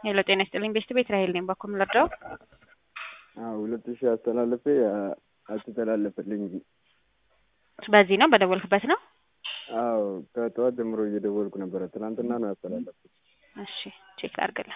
ሄሎ ጤና ይስጥልኝ ቤስት ቤት ራሄል ነኝ። በኩል ልርዳው? አዎ ሁለት ሺህ አስተላለፌ አልተተላለፈልኝ። በዚህ ነው በደወልክበት ነው? አዎ ከጠዋት ጀምሮ እየደወልኩ ነበረ። ትናንትና ነው ያስተላለፍኩት። እሺ ቼክ አድርግልን።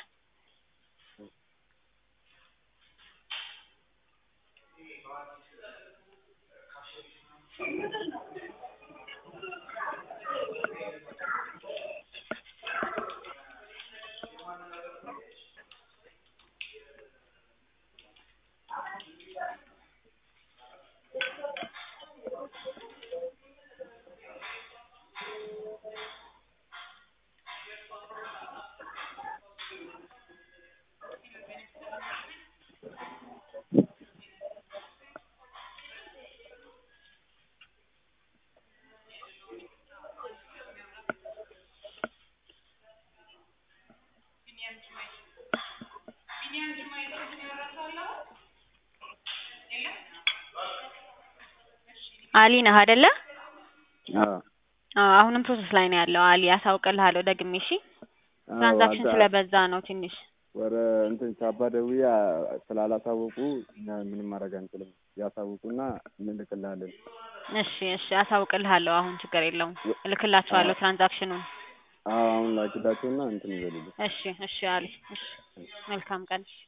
አሊ ነህ አይደለ? አዎ አዎ አሁንም ፕሮሰስ ላይ ነው ያለው። አሊ አሳውቅልሃለሁ ደግሜ። እሺ አዎ፣ ትራንዛክሽን አዳ- ስለበዛ ነው ትንሽ። ወረ እንትን ቻባ ደውዬ ስላላሳወቁ እኛ ምንም ማድረግ አንችልም። ያሳውቁና እንልክልሃለን። እሺ እሺ አሳውቅልሃለሁ። አሁን ችግር የለውም እልክላችኋለሁ ትራንዛክሽኑን። አዎ አሁን ላኪላቸውና እንትን ይበሉልኝ። እሺ እሺ አሊ እሺ መልካም ቀን።